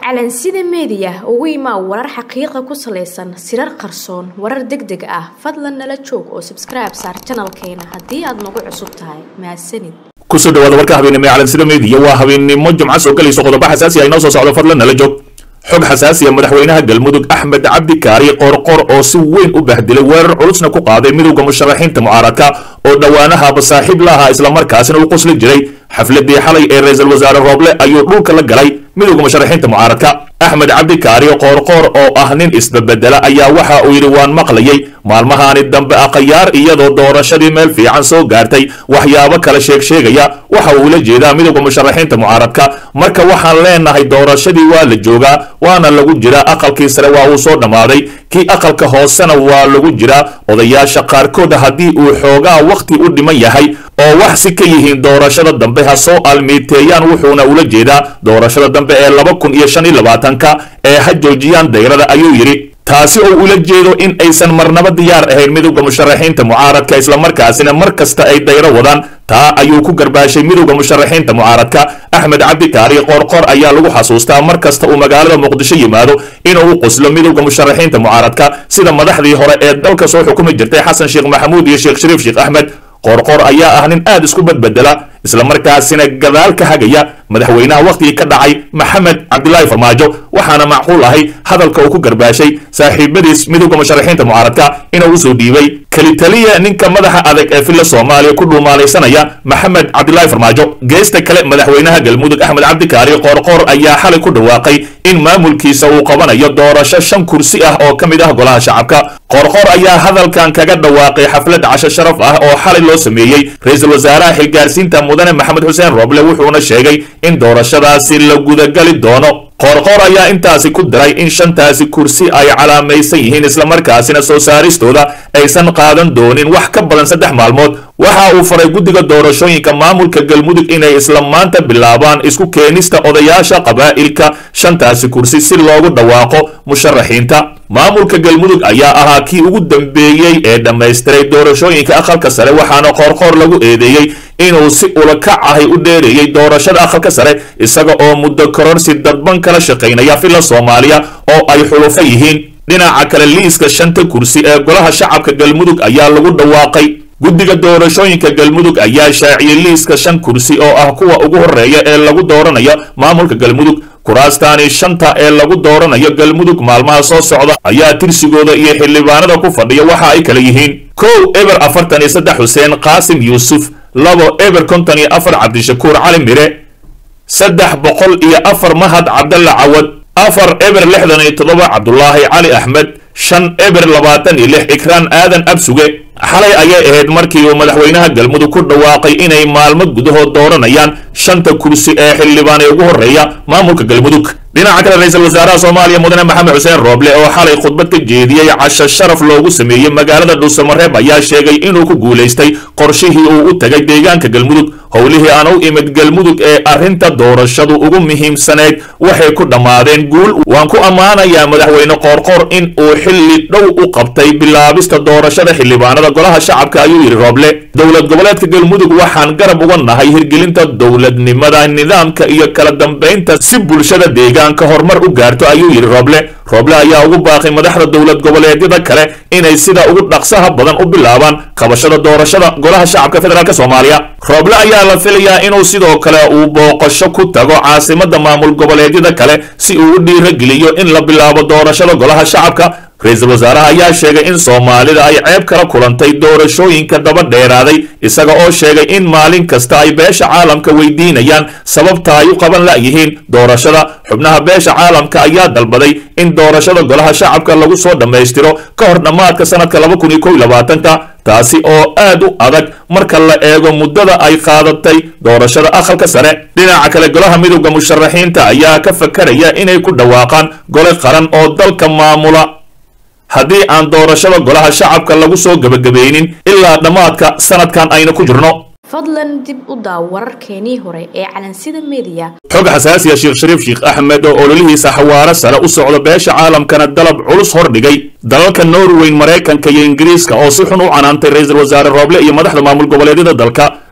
calansida meediya ugu imaa warar xaqiiqa ku salaysan sirar qarsoon warar deg deg ah fadlan nala joog oo sabskribe saar janalkeena haddii aad nagu cusub tahay mahadsanid kusoo dhawaada warka habeennimo ee calansida meediya waa habeennimo jimco soo galayso qodobo xasaasi ah inoo soo socdo fadlan nala joog xog xasaasiya madaxweynaha galmudug axmed cabdi kaari qoorqoor oo si weyn u bahdilay weerar culusna ku qaaday midowda musharaxiinta mucaaradka oo dhowaanahaba saaxiib la ahaa islamarkaasina uu qosli jiray xafladii xalay ee ra-iisul wasaare rooble ayuu dhulka la galay midowda musharaxiinta mucaaradka axmed cabdi kaari qoorqoor oo ah nin isbabedela ayaa waxa uu yidhi waan maqlayay maalmahaani dambe akhayaar iyadoo doorashadii meel fiican soo gaartay waxyaabo kale sheeg sheegaya waxa uu la jeedaa midowda musharaxiinta mucaaradka marka waxaan leenahay doorashadii waa la joogaa waana lagu jiraa aqalkii sare waa uu soo dhammaaday kii aqalka hoosena waa lagu jiraa odayaasha qaarkood haddii uu xoogaa wakhti u dhiman yahay oo wax si ka yihiin doorashada dambe ha soo almiiteeyaan wuxuuna ula jeedaa doorashada dambe ee laba kun iyo shan iyo labaatanka ee ha joojiyaan dayrada ayuu yidhi taasi oo ula jeedo in aysan marnaba diyaar ahayn midowda musharaxiinta mucaaradka islamarkaasina mar kasta ay dayro wadaan taa ayuu ku garbaashay midowda musharaxiinta mucaaradka axmed cabdi kaari qoorqoor ayaa lagu xasuustaa mar kasta uu magaalada muqdisho yimaado inuu u qoslo midowda musharaxiinta mucaaradka sida madaxdii hore ee dalka soo xukumi jirtay xasan sheekh maxamuud iyo sheekh shariif sheekh axmed qoorqoor ayaa ah nin aad isku badbedela islamarkaasina gadaal ka hagaya madaxweynaha wakhtigii ka dhacay maxamed cabdilaahi farmaajo waxaana macquul ahay hadalka uu ku garbaashay saaxiibadiis midowda musharaxiinta mucaaradka inuu usoo dhiibay kelitaliya ninka madaxa adag ee filla soomaaliya ku dhuumaalaysanaya maxamed cabdilaahi farmaajo geesta kale madaxweynaha galmudug axmed cabdikaari qoorqoor ayaa xalay ku dhawaaqay in maamulkiisa uu qabanayo doorasho shan kursi ah oo ka mid ah golaha shacabka qoorqoor ayaa hadalkan kaga dhawaaqay xaflad casho sharaf ah oo xalay loo sameeyey ra-iisul wasaaraha xilgaarsiinta mudane maxamed xuseen rooble wuxuuna sheegay in doorashadaasi la gudagali doono qoorqoor ayaa intaasi ku diray in shantaasi kursi ay calaamaysan yihiin islamarkaasina soo saaristooda aysan qaadan doonin wax ka badan saddex maalmood waxa uu faray guddiga doorashooyinka maamulka galmudug inay isla maanta bilaabaan isku keenista odayaasha qabaa'ilka shantaasi kursi si loogu dhawaaqo musharaxiinta maamulka galmudug ayaa ahaa kii ugu dambeeyey ee dhammaystiray doorashooyinka aqalka sare waxaana qoorqoor lagu eedeeyey inuu si ulakac ahay u dheereeyey doorashada aqalka sare isaga oo muddo kororsi dadban kala shaqaynaya filla soomaaliya oo ay xulufo yihiin dhinaca kale liiska shanta kursi ee golaha shacabka galmudug ayaa lagu dhawaaqay guddiga doorashooyinka galmudug ayaa shaaciyey liiska shan kursi oo ah kuwa ugu horreeya ee lagu dooranayo maamulka galmudug kuraastaani shanta ee lagu dooranayo galmudug maalmaha soo socda ayaa tirsigooda iyo xildhibaanada ku fadhiya waxa ay kala yihiin kow eber afartan iyo saddex xuseen qaasim yuusuf labo eber konton iyo afar cabdishakuur cali mire saddex boqol iyo afar mahad cabdalla cawad afar eber lixdan iyo toddoba cabdulaahi cali axmed shan eber labaatan iyo lix ikraan aadan absuge xalay ayay ahayd markii uu madaxweynaha galmudug ku dhawaaqay inay maalmo gudahood dooranayaan shanta kursi ee xildhibaan ee ugu horreeya maamulka galmudug dhinaca kale ra-iisul wasaaraha soomaaliya mudane maxamed xuseen rooble oo xalay khudbad ka jeediyey casho sharaf loogu sameeyey magaalada dhuusamareeb ayaa sheegay inuu ku guulaystay qorshihii uu u tagay deegaanka galmudug howlihii aan u imid galmudug ee arrinta doorashadu ugu muhiimsanayd waxay ku dhammaadeen guul waan ku ammaanayaa madaxweyne qoorqoor in uu xilli dhow u qabtay bilaabista doorashada xildhibaanada golaha shacabka ayuu yidhi rooble dowlad goboleedka galmudug waxaan garab uga nahay hirgelinta dowladnimada nidaamka iyo kala dambaynta si bulshada deegaanka horumar u gaarto ayuu yidhi rooble rooble ayaa ugu baaqay madaxda dowlad goboleedyada kale inay sida ugu dhaqsaha badan u bilaabaan qabashada doorashada golaha shacabka federaalk soomaaliya rooble ayaa la filayaa inuu sidoo kale uu booqasho ku tago caasimada maamul goboleedyada kale si uu u dhiirageliyo in la bilaabo doorashada golaha shacabka ra-iisul wasaaraha ayaa sheegay in soomaalida ay ceeb kala kulantay doorashooyinka daba dheeraaday isaga oo sheegay in maalin kasta ay beesha caalamka weydiinayaan sababta ay u qaban la'yihiin doorashada xubnaha beesha caalamka ayaa dalbaday in doorashada golaha shacabka lagu soo dhammaystiro ka hor dhammaadka sanadka laba kun iyo kow iyo labaatanka taasi oo aad u adag marka la eego muddada ay qaadatay doorashada aqalka sare dhinaca kale golaha midowda musharaxiinta ayaa ka fakaraya inay ku dhawaaqaan gole qaran oo dalka maamula haddii aan doorashada golaha shacabka lagu soo gebagabaynin ilaa dhammaadka sanadkan ayna ku jirno fadlan dib u daaw wararkeenii hore ee calansida meediya xog xasaasiya sheekh shariif sheekh axmed oo ololihiisa xawaaro sare u socda beesha caalamkana dalab culus hordhigay dalalka norweyn maraykanka iyo ingiriiska oo si xun u canaantay ra-iisul wasaare rooble iyo madaxda maamul goboleedyada dalka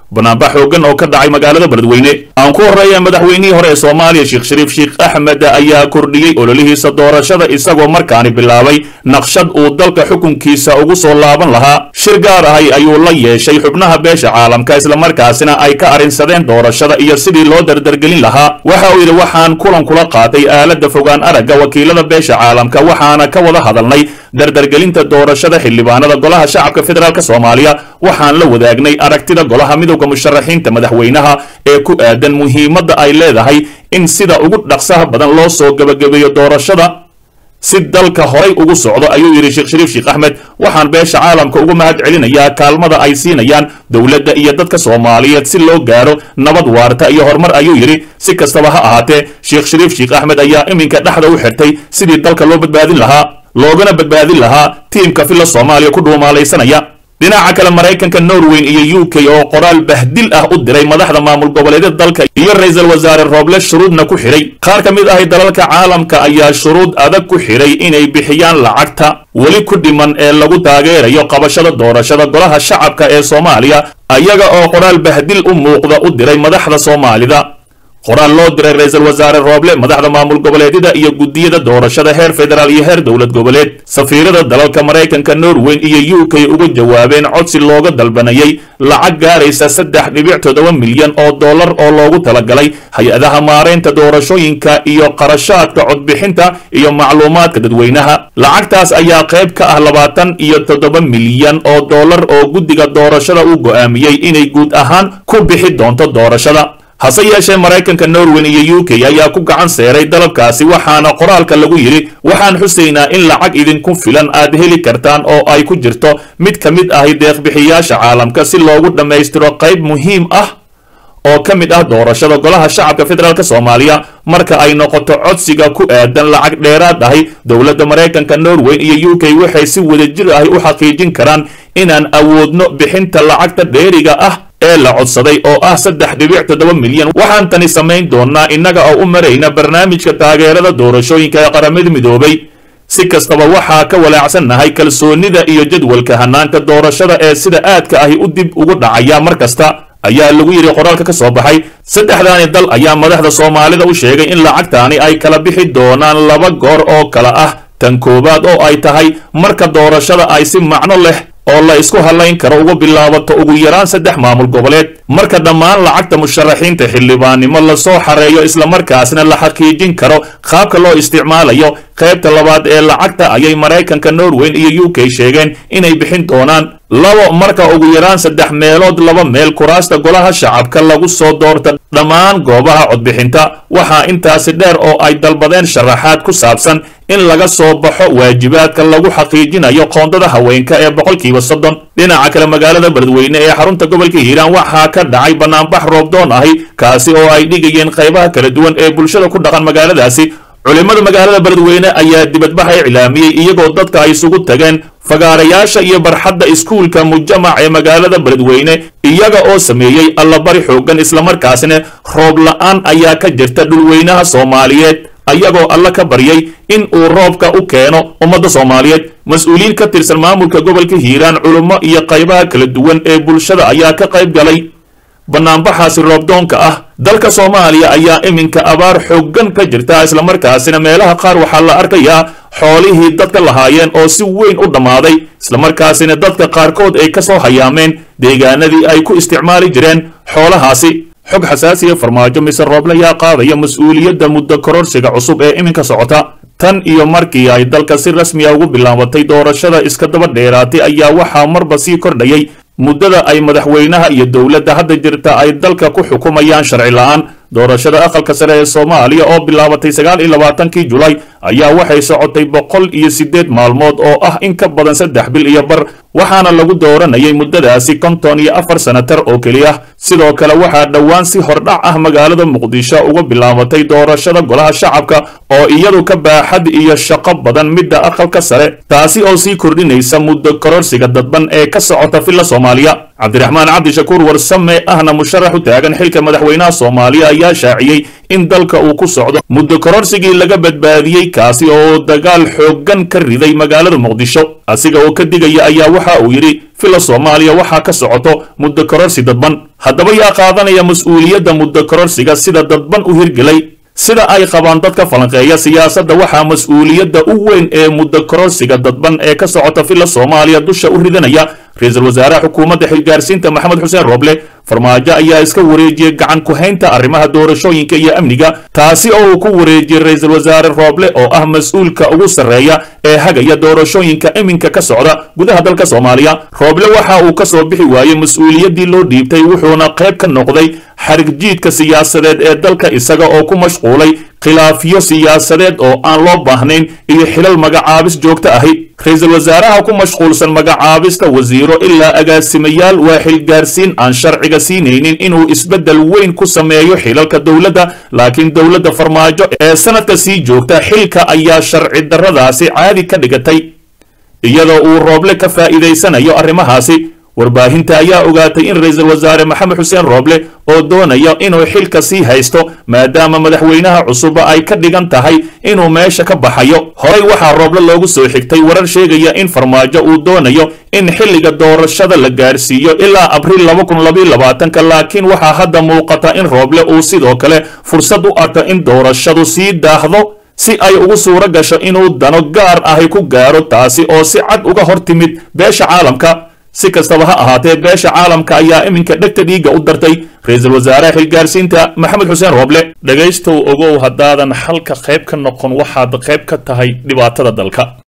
banaanbax xoogan oo ka dhacay magaalada beledweyne aan ku horreeya madaxweynihii hore ee soomaaliya sheekh shariif sheekh axmed ayaa kordhiyey ololihiisa doorashada isagoo markaani bilaabay naqshad uu dalka xukunkiisa ugu soo laaban lahaa shir gaar ahay ayuu la yeeshay xubnaha beesha caalamka islamarkaasina ay ka arrinsadeen doorashada iyo sidii loo dardargelin lahaa waxa uu yidhi waxaan kulan kula qaatay aaladda fogaan aragga wakiilada beesha caalamka waxaana ka wada hadalnay dardargelinta doorashada xildhibaanada golaha shacabka federaalk soomaaliya waxaan la wadaagnay aragtida golaha midowda musharaxiinta madaxweynaha ee ku aadan muhiimadda ay leedahay in sida ugu dhaqsaha badan loo soo gebagabeeyo doorashada si dalka horay ugu socdo ayuu yidhi sheekh shariif sheekh axmed waxaan beesha caalamka uga mahad celinayaa kaalmada ay siinayaan dowladda iyo dadka soomaaliyeed si loo gaaro nabad waarta iyo horumar ayuu yidhi si kastaba ha ahaatee sheekh shariif sheekh axmed ayaa iminka dhexda u xirtay sidii dalka loo badbaadin lahaa loogana badbaadin lahaa tiimka filla soomaaliya ku dhuumaalaysanaya dhinaca kale maraykanka norweyn iyo u k oo qoraal bahdil ah u diray madaxda maamul goboleedyada dalka iyo ra-iisul wasaare rooble shuruudna ku xidhay qaar ka mid ahi dalalka caalamka ayaa shuruud adag ku xidhay inay bixiyaan lacagta weli ku dhiman ee lagu taageerayo qabashada doorashada golaha shacabka ee soomaaliya ayaga oo qoraal bahdil u muuqda u diray madaxda soomaalida qoraal loo diray ra-iisul wasaare rooble madaxda maamul goboleedyada iyo guddiyada doorashada heer federaal iyo heer dowlad goboleed safiirada dalalka maraykanka norweyn iyo u k uga jawaabeen codsi looga dalbanayay lacag gaaraysa saddex dhibic toddoba milyan oo dollar oo loogu talagalay hay-adaha maaraynta doorashooyinka iyo qarashaadka codbixinta iyo macluumaadka dadweynaha lacagtaas ayaa qayb ka ah labaatan iyo toddoba milyan oo dollar oo guddiga doorashada uu go'aamiyey inay guud ahaan ku bixi doonto doorashada hase yeeshee maraykanka norweyn iyo u k ayaa ku gacan seeray dalabkaasi waxaana qoraalka lagu yidhi waxaan xusaynaa in lacag idinku filan aad heli kartaan oo ay ku jirto mid ka mid ahi deeqbixiyaasha caalamka si loogu dhammaystiro qayb muhiim ah oo ka mid ah doorashada golaha shacabka federaalk soomaaliya marka ay noqoto codsiga ku aadan lacag dheeraad ahi dowladda maraykanka norweyn iyo u k waxay si wadajir ahi u xaqiijin karaan inaan awoodno bixinta lacagta dheeriga ah ee la codsaday oo ah saddex dhibic toddoba milyan waxaan tani samayn doonnaa innaga oo u marayna barnaamijka taageerada doorashooyinka ee qaramada midoobay si kastaba waxaa ka walaacsannahay kalsoonida iyo jadwalka hanaanka doorashada ee sida aadka ahi u dib ugu dhacaya mar kasta ayaa lagu yidhi qoraalka ka soo baxay saddexdaani dal ayaa madaxda soomaalida u sheegay in lacagtaani ay kala bixi doonaan laba goor oo kale ah tan koowaad oo ay tahay marka doorashada ay si macno leh oo la isku hadlayn karo uga bilaabato ugu yaraan saddex maamul goboleed marka dhammaan lacagta musharaxiinta xildhibaannimo lasoo xareeyo islamarkaasna la xaqiijin karo qaabka loo isticmaalayo qaybta labaad ee lacagta ayay maraykanka norweyn iyo u k sheegeen inay bixin doonaan labo marka ugu yaraan saddex meelood laba meel kuraasta golaha shacabka lagu soo doorta dhammaan goobaha codbixinta waxaa intaasi dheer oo ay dalbadeen sharaxaad ku saabsan in laga soo baxo waajibaadka lagu xaqiijinayo qoondada haweenka ee boqolkiiba soddon dhinaca kale magaalada beledweyne ee xarunta gobolka hiiraan waxaa ka dhacay banaanbax roobdoon ahi kaasi oo ay dhigayeen qaybaha kala duwan ee bulshada ku dhaqan magaaladaasi culimmada magaalada beledweyne ayaa dibadbax iclaamiyey iyagoo dadka ay isugu tageen fagaarayaasha iyo barxadda iskuulka mujamac ee magaalada beledweyne iyaga oo sameeyey allabari xooggan islamarkaasna roob la-aan ayaa ka jirta dhulweynaha soomaaliyeed ayagoo alla ka baryay in uu roobka u keeno ummadda soomaaliyeed mas-uuliyiin ka tirsan maamulka gobolka hiiraan culummo iyo qaybaha kala duwan ee bulshada ayaa ka qayb galay banaanbaxaasi roobdoonka ah dalka soomaaliya ayaa iminka abaar xooggan ka jirta islamarkaasina meelaha qaar waxaa la arkayaa xoolihii dadka lahaayeen oo si weyn u dhammaaday islamarkaasina dadka qaarkood ay ka soo hayaameen deegaanadii ay ku isticmaali jireen xoolahaasi xog xasaasiya farmaajo mise rooble yaa qaadaya mas-uuliyadda muddo kororsiga cusub ee iminka socota tan iyo markii ay dalka si rasmiya ugu bilaabatay doorashada iska daba dheeraatay ayaa waxaa marba sii kordhayay muddada ay madaxweynaha iyo dowladda hadda jirta ay dalka ku xukumayaan sharci la-aan doorashada aqalka sare ee soomaaliya oo bilaabatay sagaal iyo labaatankii julaay ayaa waxay socotay boqol iyo siddeed maalmood oo ah in ka badan saddex bil iyo bar waxaana lagu dooranayay muddadaasi konton iyo afar sanatar oo keliya sidoo kale waxaa dhowaan si hordhac ah magaalada muqdisho uga bilaabatay doorashada golaha shacabka oo iyadu ka baaxad iyo shaqo badan midda aqalka sare taasi oo sii kordhinaysa muddo kororsiga dadban ee ka socota filla soomaaliya cabdiraxmaan cabdishakuur warsame ahna musharax u taagan xilka madaxweynaha soomaaliya ayaa shaaciyey in dalka uu ku socdo muddo kororsigii laga badbaadiyey kaasi oo dagaal xooggan ka riday magaalada muqdisho asiga oo ka digaya ayaa waxa uu yidhi fila soomaaliya waxaa ka socoto muddo kororsi dadban haddaba yaa qaadanaya mas-uuliyadda muddo kororsiga sida dadban u hirgelay sida ay qabaan dadka falanqeeya siyaasadda waxaa mas-uuliyadda u weyn ee muddo kororsiga dadban ee ka socota fila soomaaliya dusha u ridanaya ra-iisul wasaaraha xukuumadda xilgaarsiinta maxamed xuseen rooble farmaajo ayaa iska wareejiyey gacan ku-haynta arrimaha doorashooyinka iyo amniga taasi oo uu ku wareejiyey ra-iisul wasaare rooble oo ah mas-uulka ugu sarreeya ee hagaya doorashooyinka iminka ka socda gudaha dalka soomaaliya rooble waxa uu ka soo bixi waayey mas-uuliyaddii loo dhiibtay wuxuuna qayb ka noqday xarig jiidka siyaasadeed ee dalka isaga oo ku mashquulay khilaafyo siyaasadeed oo aan loo baahnayn iyo xilal magacaabis joogto ahi ra-iisul wasaaraha ku mashquulsan magacaabista wasiiro ilaa agaasimayaal waa xilgaarsiin aan sharciga siinaynin inuu isbeddel weyn ku sameeyo xilalka dowladda laakiin dowladda farmaajo ee sanadka sii joogta xilka ayaa sharci darradaasi caadi ka dhigatay iyadoo uu rooble ka faa'iidaysanayo arrimahaasi warbaahinta ayaa ogaatay in ra-iisul wasaare maxamed xuseen rooble oo doonaya inuu xilka sii haysto maadaama madaxweynaha cusuba ay ka dhigan tahay inuu meesha ka baxayo horey waxaa rooble loogu soo xigtay warar sheegaya in farmaajo uu doonayo in xilliga doorashada la gaarsiiyo ilaa abriil laba kun labaiyo labaatanka laakiin waxaa hadda muuqata in rooble uu sidoo kale fursad u arka in doorashadu sii daahdo si ay ugu suuro gasho inuu dano gaar ahi ku gaaro taasi oo si cad uga hor timid beesha caalamka si kastaba ha ahaatee beesha caalamka ayaa iminka dhegta dhiigga u dartay ra-iisul wasaaraha xilgaarsiinta maxamed xuseen rooble dhegaystow ogow haddaadan xalka qayb ka noqon waxaad qayb ka tahay dhibaatada dalka